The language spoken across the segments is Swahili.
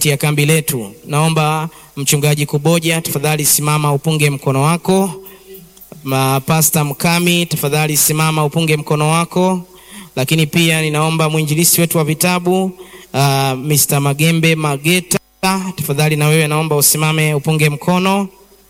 katikati ya kambi letu. Naomba mchungaji Kuboja, tafadhali simama upunge mkono wako. Pasta Mkami, tafadhali simama upunge mkono wako. Lakini pia ninaomba mwinjilisi wetu wa vitabu uh, Mr. Magembe Mageta, tafadhali na wewe naomba usimame upunge mkono.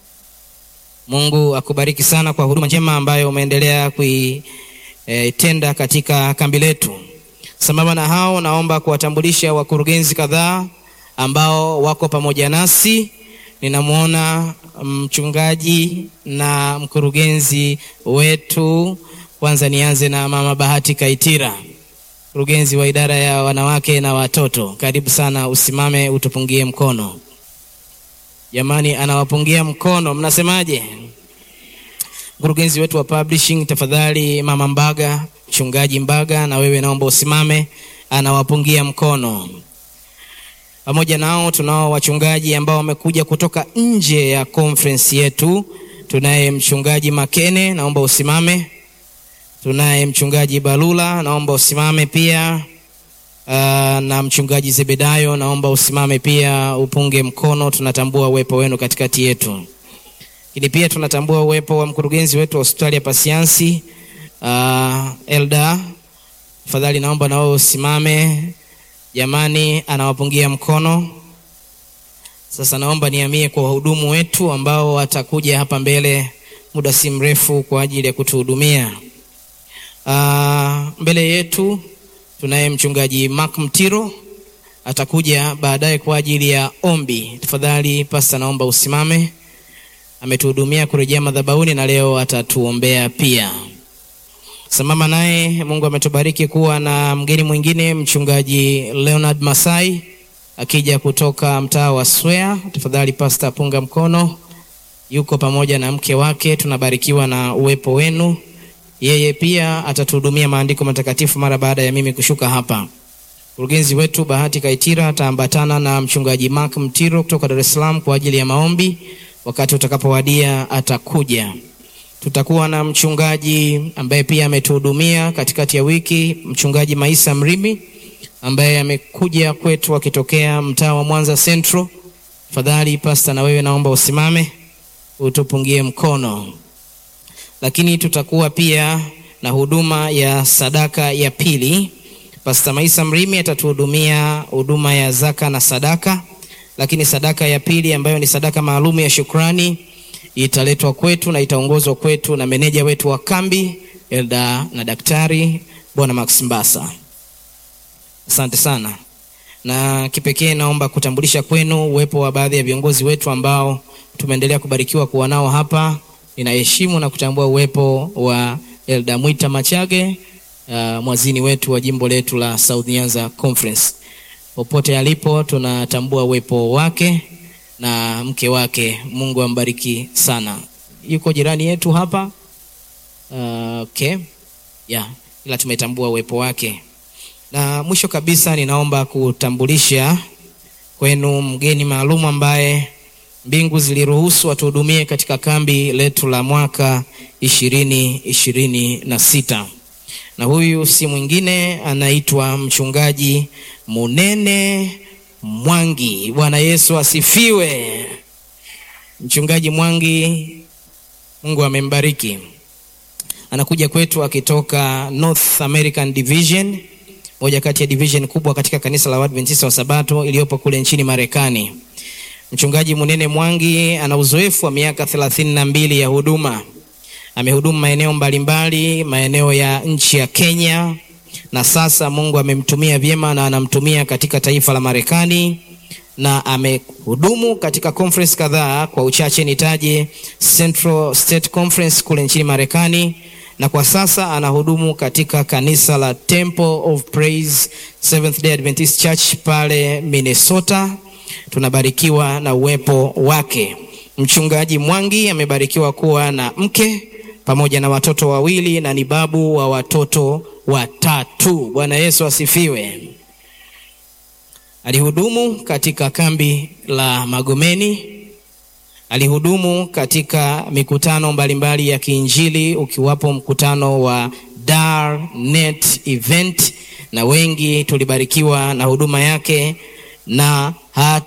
Mungu akubariki sana kwa huduma njema ambayo umeendelea kuitenda e, katika kambi letu. Sambamba na hao, naomba kuwatambulisha wakurugenzi kadhaa ambao wako pamoja nasi. Ninamwona mchungaji na mkurugenzi wetu. Kwanza nianze na Mama Bahati Kaitira, mkurugenzi wa idara ya wanawake na watoto. Karibu sana, usimame utupungie mkono. Jamani, anawapungia mkono, mnasemaje? Mkurugenzi wetu wa publishing, tafadhali Mama Mbaga, mchungaji Mbaga, na wewe naomba usimame, anawapungia mkono. Pamoja nao tunao wachungaji ambao wamekuja kutoka nje ya conference yetu. Tunaye mchungaji Makene, naomba usimame. Tunaye mchungaji Balula, naomba usimame pia. Uh, na mchungaji Zebedayo, naomba usimame pia upunge mkono. Tunatambua uwepo wenu katikati yetu, lakini pia tunatambua uwepo wa mkurugenzi wetu wa hospitali ya Pasiansi uh, Elda, tafadhali naomba na wewe usimame. Jamani, anawapungia mkono. Sasa naomba nihamie kwa wahudumu wetu ambao watakuja hapa mbele muda si mrefu kwa ajili ya kutuhudumia. Uh, mbele yetu tunaye mchungaji Mark Mtiro atakuja baadaye kwa ajili ya ombi. Tafadhali pasta, naomba usimame. Ametuhudumia kurejea madhabahuni na leo atatuombea pia. Sambamba naye Mungu ametubariki kuwa na mgeni mwingine mchungaji Leonard Masai akija kutoka mtaa wa Swea. Tafadhali pasta, punga mkono. Yuko pamoja na mke wake, tunabarikiwa na uwepo wenu. Yeye pia atatuhudumia maandiko matakatifu mara baada ya mimi kushuka hapa. Mkurugenzi wetu Bahati Kaitira ataambatana na mchungaji Mark Mtiro kutoka Dar es Salaam kwa ajili ya maombi. Wakati utakapowadia atakuja. Tutakuwa na mchungaji ambaye pia ametuhudumia katikati ya wiki, mchungaji Maisa Mrimi ambaye amekuja kwetu akitokea mtaa wa Mwanza Central. Tafadhali pasta, na wewe naomba usimame utupungie mkono. Lakini tutakuwa pia na huduma ya sadaka ya pili. Pasta Maisa Mrimi atatuhudumia huduma ya zaka na sadaka, lakini sadaka ya pili ambayo ni sadaka maalum ya shukrani italetwa kwetu na itaongozwa kwetu na meneja wetu wa kambi Elda na Daktari Bwana Max Mbasa. Asante sana. Na kipekee naomba kutambulisha kwenu uwepo wa baadhi ya viongozi wetu ambao tumeendelea kubarikiwa kuwa nao hapa. Ninaheshimu na kutambua uwepo wa Elda Mwita Machage, uh, mwazini wetu wa jimbo letu la South Nyanza Conference. Popote alipo tunatambua uwepo wake na mke wake. Mungu ambariki sana. Yuko jirani yetu hapa uh, okay. Yeah, ila tumetambua uwepo wake. Na mwisho kabisa, ninaomba kutambulisha kwenu mgeni maalum ambaye mbingu ziliruhusu atuhudumie katika kambi letu la mwaka ishirini ishirini na sita na huyu si mwingine anaitwa mchungaji Munene Mwangi. Bwana Yesu asifiwe. Mchungaji Mwangi, Mungu amembariki, anakuja kwetu akitoka North American Division, moja kati ya division kubwa katika kanisa la Waadventista wa Sabato iliyopo kule nchini Marekani. Mchungaji Munene Mwangi ana uzoefu wa miaka thelathini na mbili ya huduma. Amehudumu maeneo mbalimbali, maeneo ya nchi ya Kenya, na sasa Mungu amemtumia vyema na anamtumia katika taifa la Marekani, na amehudumu katika conference kadhaa. Kwa uchache nitaje Central State Conference kule nchini Marekani, na kwa sasa anahudumu katika kanisa la Temple of Praise Seventh Day Adventist Church pale Minnesota. Tunabarikiwa na uwepo wake. Mchungaji Mwangi amebarikiwa kuwa na mke pamoja na watoto wawili na ni babu wa watoto watatu. Bwana Yesu asifiwe. Alihudumu katika kambi la Magomeni, alihudumu katika mikutano mbalimbali ya kiinjili ukiwapo mkutano wa Dar Net Event, na wengi tulibarikiwa na huduma yake na